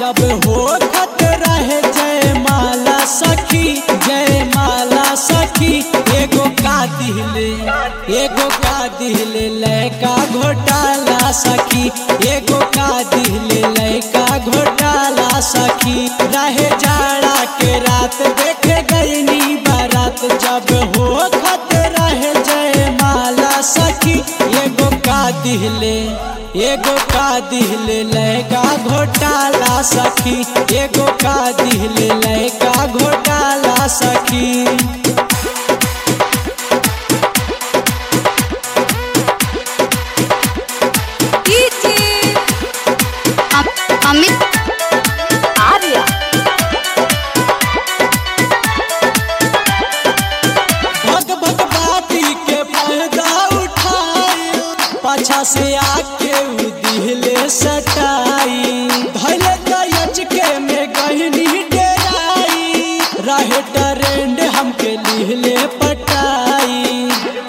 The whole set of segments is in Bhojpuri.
जब हो खत रहे जय माला सखी जय माला सखी एगो का दिले एगो का दिले लैका घोटाला सखी एगो का दिले लैका घोटाला सखी रहे जाड़ा के रात देखे गईनी बारात जब हो खत रहे जय माला सखी एगो का दिले एगो का दिले लैका घोटाला सखी एगो का दिले लैका घोटाला सखी अमित आर्या भग भग बाती के फायदा उठाई पाछा से आके उ दिहले सटाई धैले दयच के में गहनी डेराई रहे ट्रेंड हमके लिहले पटाई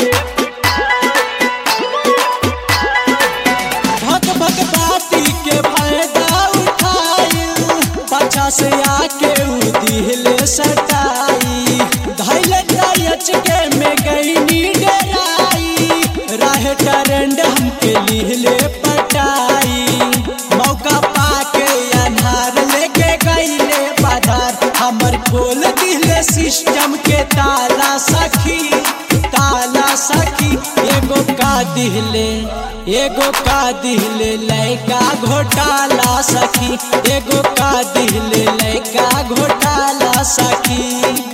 भग भग बाती के फायदा उठाई पाछा से आके उ दिहले सटाई धैले दयच के में गईनी डराई राह ट्रेंड हमके लिहले पटाई मौका पाके अनहार लेके गईले बाजार हमर खोल दिले सिस्टम के ताला सखी ताला सखी एगो का दिहले एगो का दिहले लैका घोटाला सखी एगो का दिहले लैका घोटाला सखी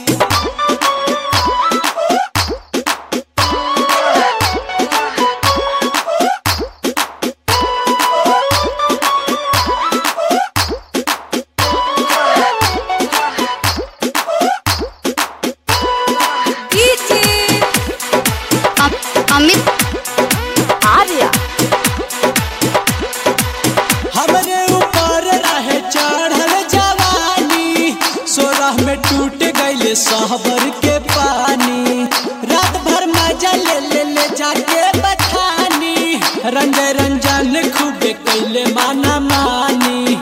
अमित आर्या हमरे ऊपर रहे चढ़ल जवानी सोलह में टूट गईले सहबर के पानी रात भर मजा ले ले ले जाके बठानी रंजय रंजन खूबे कैले माना मानी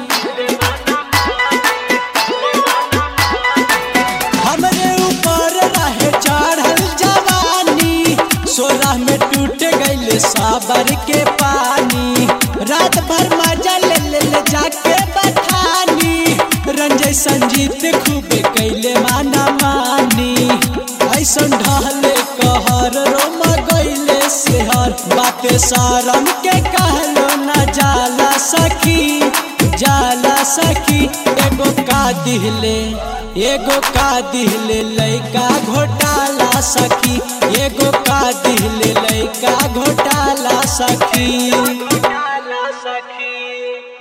हमरे ऊपर रहे चढ़ल जवानी सोलह में टूट गईले साबर के पानी रात भर मजा ले ले ले जाके बठानी रंजय संजीत खूबे कैले माना मानी ऐसन ढहले कहर रोम गईले सेहर बाते सारम के कहलो न जाला सखी जाला सखी एगो का दिहले एगो का दिहले लैका घोटाला सखी एगो का दिहले लैका घोटाला सखी घोटाला सखी